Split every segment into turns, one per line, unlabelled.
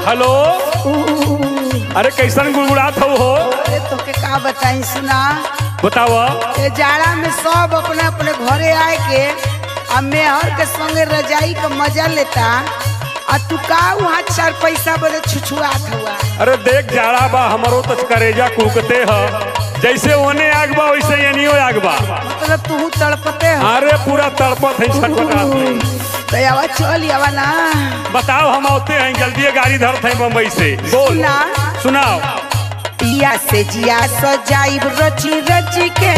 Hello अरे कैसन गुड़गुड़ात हो हो
अरे तोके का बताई सुना
बताव
ये जाड़ा में सब अपने अपने घरे आए के आ मेहर के संगे रजाई का मजा लेता आ तू का वहाँ चार पैसा बदे छुछुआत हुआ
अरे देख जाड़ा बा हमरो तो करेजा कुकते ह जैसे ओने आग बा वैसे एनियो आग बा
मतलब तू तड़पते हो
अरे पूरा तड़पत है छटपटात है
तो आवा चल आवा ना
बताओ हम आते हैं जल्दी गाड़ी धरत हैं बम्बई से बोल
सुना
सुनाओ
पिया से जिया सजाई रची रची के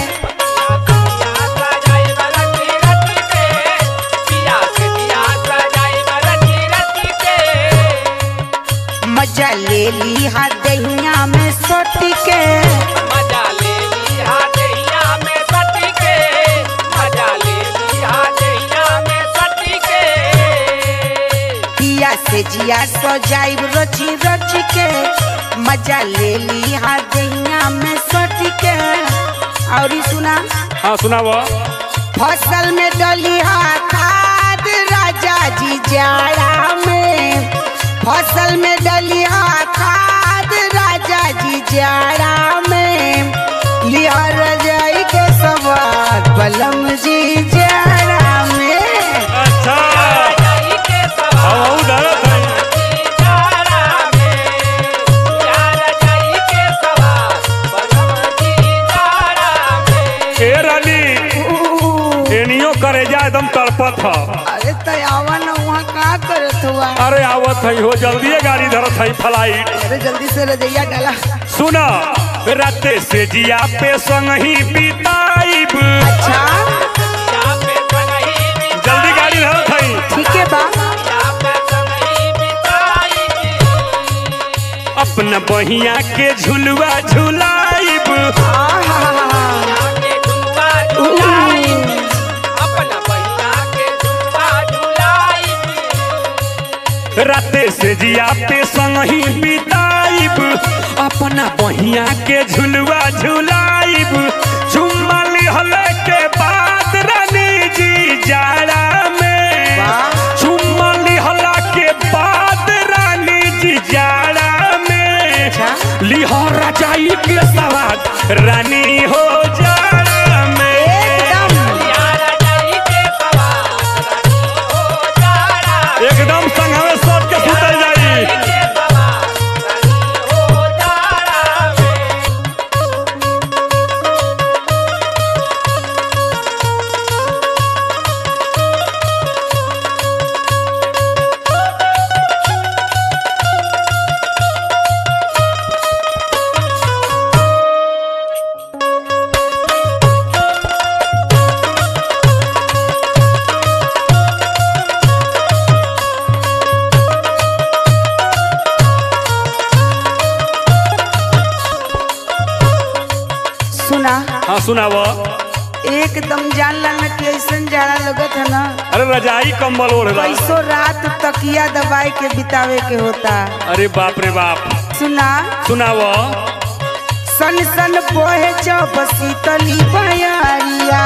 मजा ले ली हा दहिया में सोटी के पिया से जिया सजाई रची रची के मजा ले ली हा दहिया में सोटी के और ई सुना
हाँ सुनाव
फसल में डली हा खाद राजा जी जाड़ा में फसल में डली हा खाद राजा जी जाड़ा में लिया रजाई के सवार बलम जी जाड़ा में
अच्छा हम आऊ धरत हैं ए रानी एनियो करेजा एकदम तड़पत ह
अरे तयावा न वहाँ का करत हुआ
अरे आवत है हो जल्दी गाड़ी धरत है फ्लाइट
अरे जल्दी से रजैया डाला
सुना राते से जिया पे संग ही बिताइब
अच्छा
जल्दी गाड़ी धरत है
ठीक है बा
अपना बहिया के झुलुआ झुलाइब
आहा
राते से जिया पे संग ही बिताइब अपना बहिया के झुलुआ झुलाइब चुम्मा लिहले के बाद रानी जी जाड़ा में
वाह।
चुम्मा लिहला के बाद रानी जी जाड़ा में
अच्छा।
लिहर रजाई के सवाद रानी हो जाड़ा में
एकदम
एकदम संघवे सोच के सुतल जाई
सुना
हाँ सुनाव
एकदम जान लाना कि ऐसन जाड़ा लगत है ना
अरे रजाई कंबल ओढ़ला
कैसो रात तकिया दबाए के बितावे के होता
अरे बाप रे बाप
सुना
सुनाव
सन सन बोहे जब शीतली बयारिया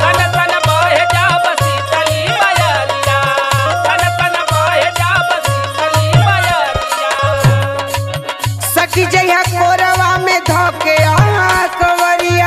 सखी जइहा कोरवा में धोके आ कवरिया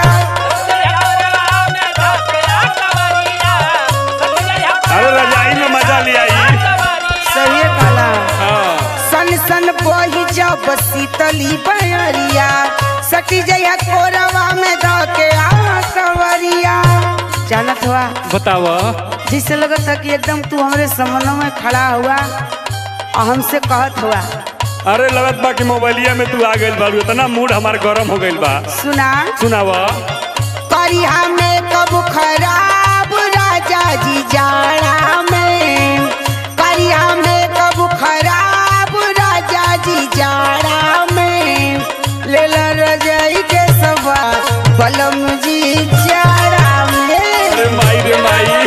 अरे रजाई में मजा ले आई
सही कहला
हाँ
सन सन बोही जब शीतली बयरिया सखी जइहा कोरवा में धोके आ कवरिया जानत हुआ
बताव
जिससे लगत था कि एकदम तू हमरे समनों में खड़ा हुआ और हमसे कहत हुआ
अरे लगत बा कि मोबाइलिया में तू आ गइल बाड़ू इतना मूड हमार गरम हो गइल बा
सुना
सुनाव
करिया में कब खराब राजा जी जाड़ा में करिया में कब खराब राजा जी जाड़ा में ले ला रजाई के सवा बलम जी जाड़ा में
अरे माई रे माई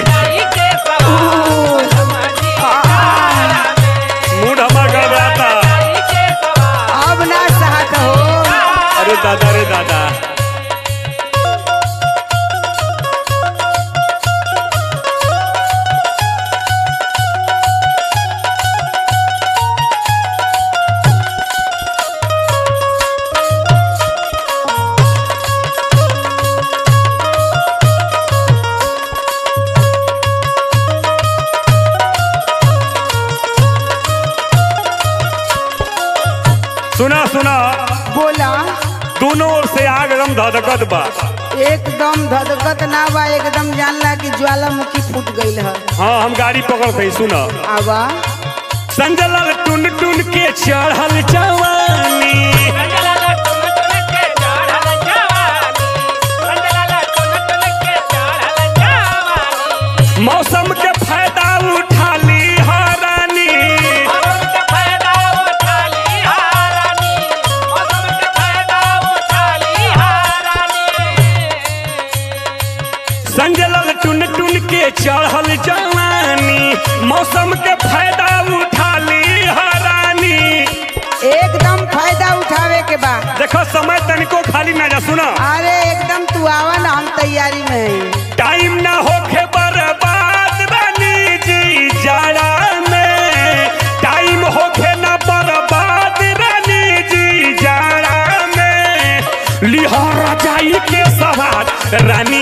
मूड हमार गड़बड़ाता
अब ना सहत हो
अरे दादा रे दादा सुना सुना
बोला
दोनों ओर से आग एकदम धधकत बा
एकदम धधकत ना बा एकदम जानला कि ज्वालामुखी फूट गईल है
हाँ हम गाड़ी पकड़ते सुना
आवा
संजय लाल टुन टुन के चढ़ल जवानी मौसम के फायदा उठा ली हरानी संजय लाल टुन टुन के चढ़ल जवानी मौसम के फायदा उठा ली हरानी
एकदम फायदा उठावे के बा
देखो समय तनिको खाली ना जा सुना
अरे एकदम तू आवा ना हम तैयारी में है
टाइम ना होखे बर्बाद रानी जी जाड़ा में टाइम होखे ना बर्बाद रानी जी जाड़ा में लिहर जाई के सवार रानी